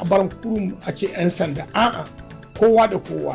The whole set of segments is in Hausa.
a bar kurum a ce 'yan sanda a'a kowa da kowa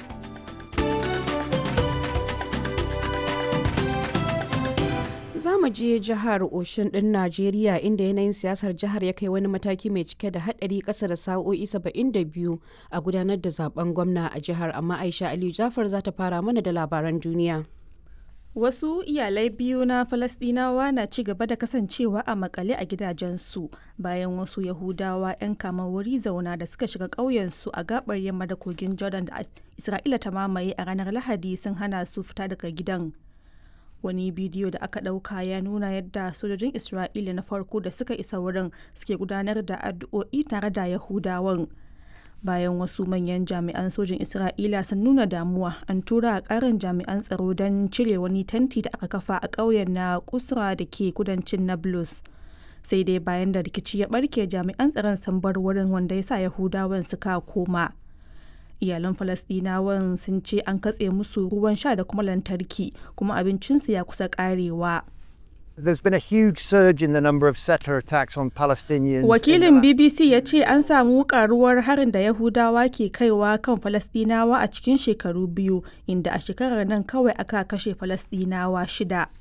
za mu je jihar oshin din najeriya inda yanayin siyasar jihar ya kai wani mataki mai cike da hadari kasa da sa'o'i 72 a gudanar da zaben gwamna a jihar amma aisha aliyu jafar za ta fara mana da labaran duniya Wasu iyalai biyu na Falasɗinawa na ci gaba da kasancewa a makale a gidajensu bayan wasu Yahudawa 'yan kama wuri zauna da suka shiga ƙauyensu a gabar yamma da kogin Jordan da Isra'ila ta mamaye a ranar Lahadi sun hana su fita daga gidan. Wani bidiyo da aka ɗauka ya nuna yadda sojojin Isra'ila na farko da suka isa wurin suke gudanar da addu'o'i tare da Yahudawan. bayan wasu manyan jami'an sojin isra'ila sun nuna damuwa an tura a karin jami'an tsaro don cire wani tanti da aka kafa a ƙauyen na kusra da ke kudancin nablus sai dai bayan da rikici ya barke jami'an tsaron sun bar wurin wanda ya sa yahudawan suka koma iyalan falasdinawan sun ce an katse musu ruwan sha da kuma lantarki kuma abincinsu ya kusa karewa There's been a huge surge in the number of settler attacks on Palestinians. Wakilin BBC ya ce an samu karuwar harin da Yahudawa ke kaiwa kan Falastinawa a cikin shekaru biyu, inda a shekarar nan kawai aka kashe Falastinawa shida.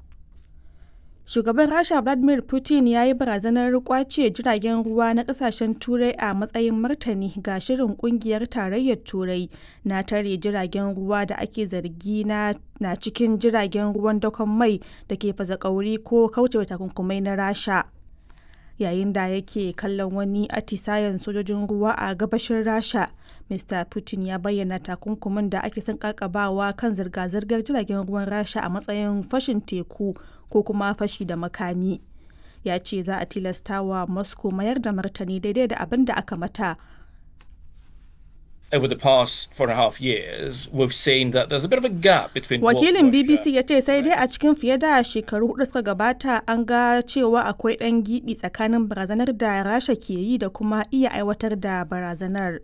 Shugaban Rasha Vladimir Putin ya yi barazanar kwace jiragen ruwa na kasashen Turai a matsayin martani ga shirin kungiyar tarayyar Turai na tare jiragen ruwa da ake zargi na na cikin jiragen ruwan dakon mai da ke fasa kauri ko kaucewa takunkumai na Rasha. Yayin da yake kallon wani atisayen sojojin ruwa a gabashin Rasha, Mr. Putin ya bayyana takunkumin da ake son kakabawa kan zirga-zirgar jiragen ruwan Rasha a matsayin fashin teku ko kuma fashi da makami. Ya ce za a tilasta wa Moscow mayar da martani daidai da abin da aka mata over the past four and a half years, we've seen that there's a bit of a gap between Wakilin BBC ya ce sai dai a cikin fiye da shekaru hudu suka gabata an ga cewa akwai ɗan giɓi tsakanin barazanar da Rasha ke yi da kuma iya aiwatar da barazanar.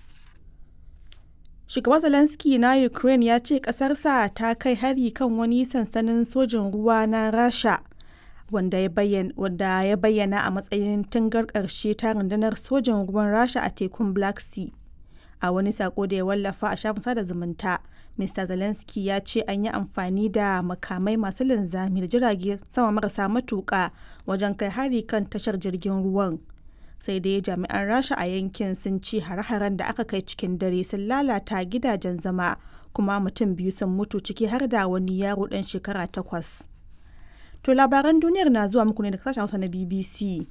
Shugaban Zelensky na Ukraine ya ce ƙasarsa ta kai hari kan wani sansanin sojin ruwa na Rasha. Wanda ya bayyana a matsayin tungar ƙarshe ta rundunar sojin ruwan Rasha a tekun Black Sea. a wani sako da ya wallafa a shafin sada zumunta mr zelensky ya ce an yi amfani da makamai masu linzami da jirage sama marasa matuka wajen kai hari kan tashar jirgin ruwan sai dai jami'an rasha a yankin sun ci hare-haren da aka kai cikin dare sun lalata gidajen zama kuma mutum biyu sun mutu ciki har da wani yaro dan shekara takwas to labaran duniyar na zuwa muku ne da sashen hausa na bbc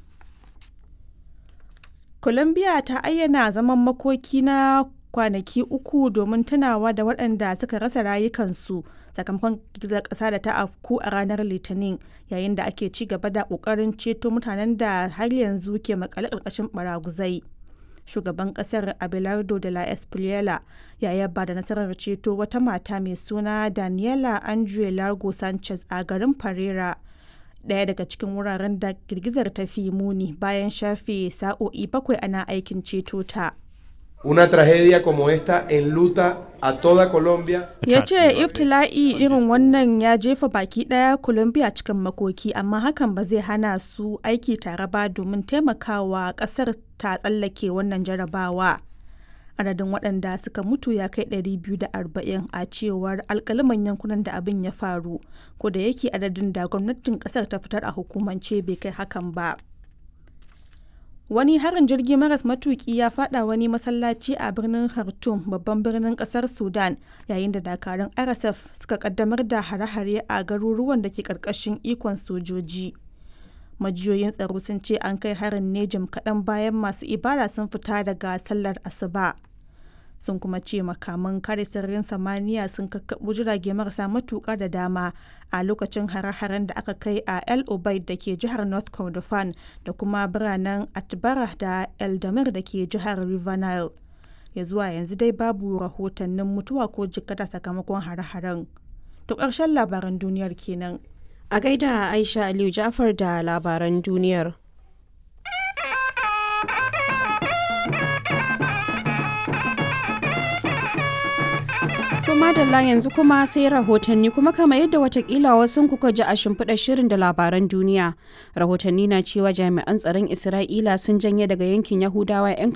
Colombia ta ayyana zaman makoki na kwanaki uku domin tunawa da waɗanda suka rasa rayukansu sakamakon girgizar ƙasa da ta afku a ranar litinin yayin da ake ci gaba da ƙoƙarin ceto mutanen da har yanzu ke makale ƙarƙashin baraguzai. Shugaban ƙasar Abelardo de la Espriella ya yaba da nasarar ceto wata mata mai suna Daniela Andre Largo Sanchez a garin Pereira. daya daga cikin wuraren da girgizar ta fi muni bayan shafe sa'o'i bakwai ana aikin ceto ta. Una tragedia como esta enluta a toda Colombia. Ya ce iftila'i irin wannan ya jefa baki daya Colombia cikin makoki amma hakan ba zai hana su aiki tare ba domin taimakawa kasar ta tsallake wannan jarabawa. adadin waɗanda suka mutu ya kai 240 a cewar alkaliman yankunan da abin ya faru ko da yake adadin da gwamnatin ƙasar ta fitar a hukumance bai kai hakan ba wani harin jirgi maras matuki ya fada wani masallaci a birnin khartoum babban birnin kasar sudan yayin da dakarun rsf suka kaddamar da hare-hare a garuruwan da ke karkashin ikon sojoji majiyoyin tsaro sun ce an kai harin ne jim kaɗan bayan masu ibada sun fita daga sallar asuba sun kuma ce makaman kare sararin samaniya sun kakkaɓo jirage marasa matuƙa da dama a lokacin hare-haren da aka kai a el obaid da ke jihar north kordofan da kuma biranen atbara da eldamir da ke jihar river nile ya zuwa yanzu dai babu rahotannin mutuwa ko jikkata sakamakon hare-haren to ƙarshen labaran duniyar kenan A gaida Aisha Aliyu Jafar da labaran duniyar. To madalla yanzu kuma sai rahotanni kuma kama yadda watakila wasu kuka ji a shimfiɗar shirin da labaran duniya. Rahotanni na cewa jami'an tsaron Isra'ila sun janye daga yankin Yahudawa 'yan